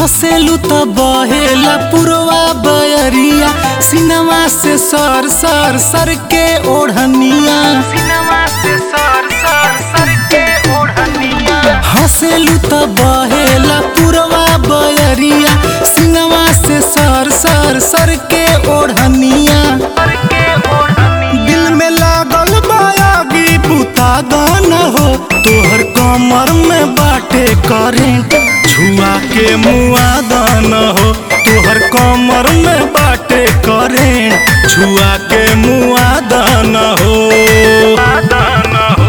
हसेलू त बहेला पुरवा बयरिया सिनेमा से सर सर सर के ओढ़निया सिनेमा से सर सर सर के ओढ़निया हसेलू त बहेला पुरवा बयरिया सिनेमा से सर सर सर के ओढ़निया सर के ओढ़निया दिल में लागल बायागी पुता गाना हो तोहर कमर में बाटे करेंट छुआ के मुआ दाना हो तोहर कमर में बाटे करेंट छुआ के मुआ दाना हो दाना हो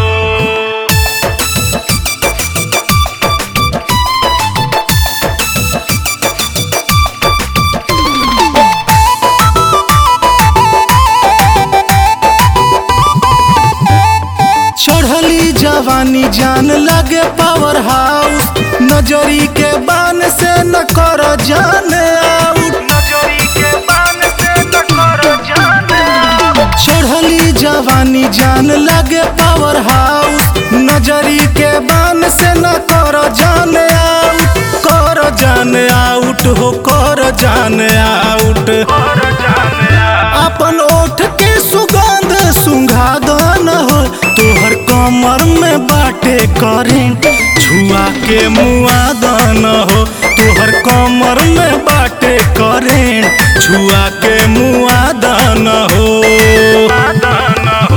चढ़ली जवानी जान लगे पावर हाउस नजरी के बान से न कर जान आउट नजरी के बान से न करो जाने चढ़ली जवानी जान लगे पावर हाउस नजरी के बान से न कर जान आउट कर जान आउट हो कर जान आउट करो जाने अपन ओठ के सुगंध सुंघा दन हो तोहर कमर में बाटे करेंट छुआ के मुआ दन हो तोहर कमर में बाटे करेंट छुआ के मुआ दन हो दाना हो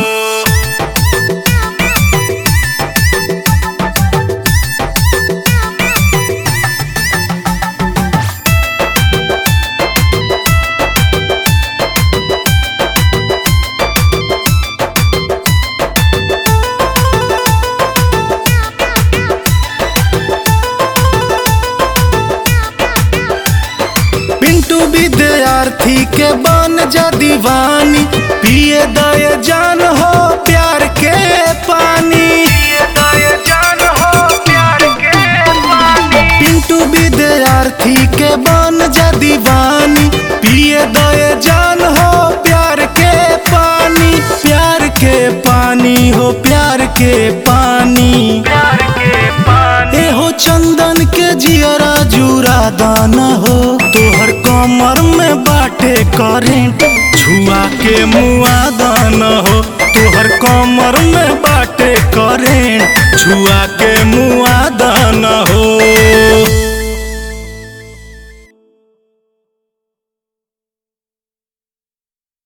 पिंटू विद्यार्थी के बन जा दीवानी पिए दय जान हो प्यार के पानी ये दया जान हो प्यार के पानी पिंटू विद्यार्थी के बन जा दीवानी पिए दय जान हो प्यार के पानी प्यार के पानी हो प्यार के पानी प्यार के पानी ए हो चंदन के जियरा जुरा दाना हो तोहर कमर में बाटे करेंट छुआ के मुआ दाना हो तोहर कमर में बाटे करेंट छुआ के मुआ दाना हो